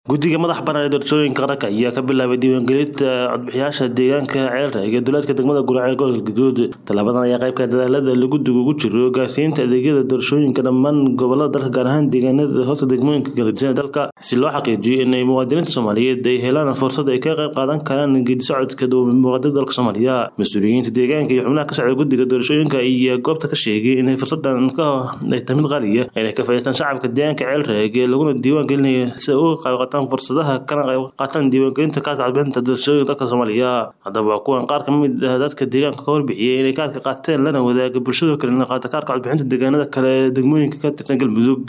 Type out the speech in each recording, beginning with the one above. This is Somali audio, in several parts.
guddiga madaxa bannaan ee doorashooyinka qaranka ayaa ka bilaabay diiwaangelinta codbixiyaasha deegaanka ceelka iyo duleedka degmada guraceel gobolka galguduud tallaabadan ayaa qaybka dadaalada lagu ugu jiro gaarsiinta adeegyada doorashooyinka dhammaan gobolada dalka gaar ahaan deegaanada hoosta degmooyinka galadisan dalka si loo xaqiijiyo inay muwaadiniinta soomaaliyeed ay helaan fursad ay ka qayb qaadan karaan geedi socodka muwaadinada dalka soomaaliya mas-uuliyiinta deegaanka iyo xubnaha ka socda guddiga doorashooyinka ayaa goobta ka sheegay inay fursadan ay tahay mid qaaliya inay ka faa'iidaystaan shacabka deegaanka ceelreeg laguna diiwaan gelinayo si ay uga qayb qaataan fursadaha kana qayb qaataan diiwaangelinta kaarka codbixinta doorashooyinka dalka soomaaliya haddaba waa kuwan qaar ka mid ah dadka deegaanka ka warbixiyay inay kaarka qaateen lana wadaaga bulshada kalena qaata kaarka codbixinta deegaanada kale ee degmooyinka ka tirsan galmudug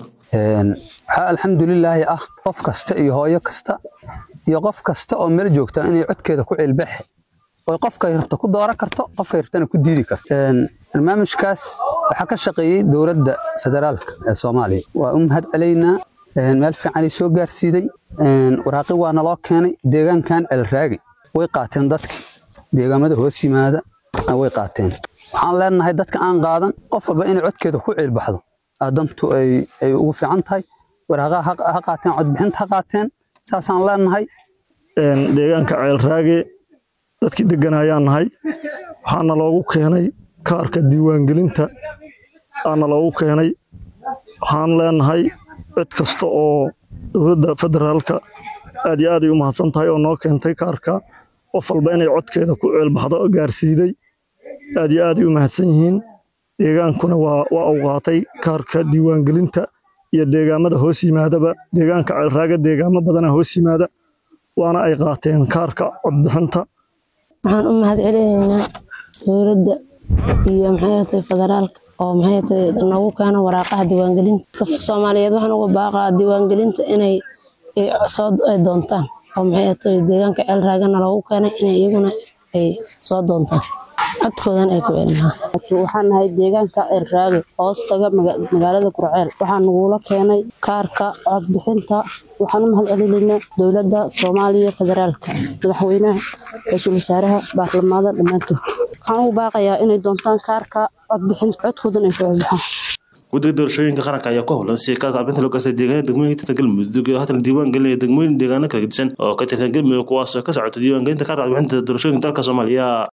waxaa alxamdulilaahi ah qof kasta iyo hooyo kasta iyo qof kasta oo meel joogta inay codkeeda ku cilbaxe oo qofkay rabto ku dooran karto qofkay rabtana ku diidi karto barnaamijkaas waxaa ka shaqeeyey dowladda federaalka ee soomaaliya waa u mahad celaynaa meel fiicanay soo gaarsiiday waraaqi waa naloo keenay deegaankan celraagi way qaateen dadkii deegaamada hoos yimaada way qaateen waxaan leenahay dadka aan qaadan qof walba inay codkeeda ku ciilbaxdo dantu ay ugu fiican tahay waraaqaha ha qaateen codbixinta ha qaateen saasaan leenahay deegaanka ceelraage dadkii degan ayaan nahay waxaana loogu keenay kaarka diiwaangelinta aana loogu keenay waxaan leenahay cid kasta oo dowladda federaalka aad iyo aaday u mahadsan tahay oo noo keentay kaarka qof walba inay codkeeda ku ceelbaxdo gaarsiiday aad iyo aaday u mahadsan yihiin deegaankuna waa uu qaatay kaarka diiwaangelinta iyo deegaamada hoos yimaadaba deegaanka ceelraaga deegaamo badana hoos yimaada waana ay qaateen kaarka codbixinta waxaan u mahad celinaynaa dowladda iyo maxay federaalka oo maxay nagu keena waraaqaha diiwaangelinta dadka soomaaliyeed waxaan uga baaqaa diiwaangelinta inay soo doontaan oo maxay deegaanka ceelraagana loogu keenay inay iyaguna ay soo doontaan codkoodan ay ku celinahaan waxaan nahay deegaanka ceelraage hoos taga magaalada kurceel waxaa nagula keenay kaarka codbixinta waxaan u mahad celinaynaa dowladda soomaaliya federaalka madaxweynaha ra-iisul wasaaraha baarlamaada dhammaantood waxaan ugu baaqayaa inay doontaan kaarka codbixinta codkoodan ay ku celbaxaan guddiga doorashooyinka qaranka ayaa ku howlan si kaarka codbixinta loo gaartay deegaanada degmooyinka tirsan galmudug oo haatan diiwaan gelinaya degmooyin deegaano kala gedisan oo ka tirsan galmudug kuwaas oo ka socota diiwaangelinta kaarka codbixinta doorashooyinka dalka soomaaliya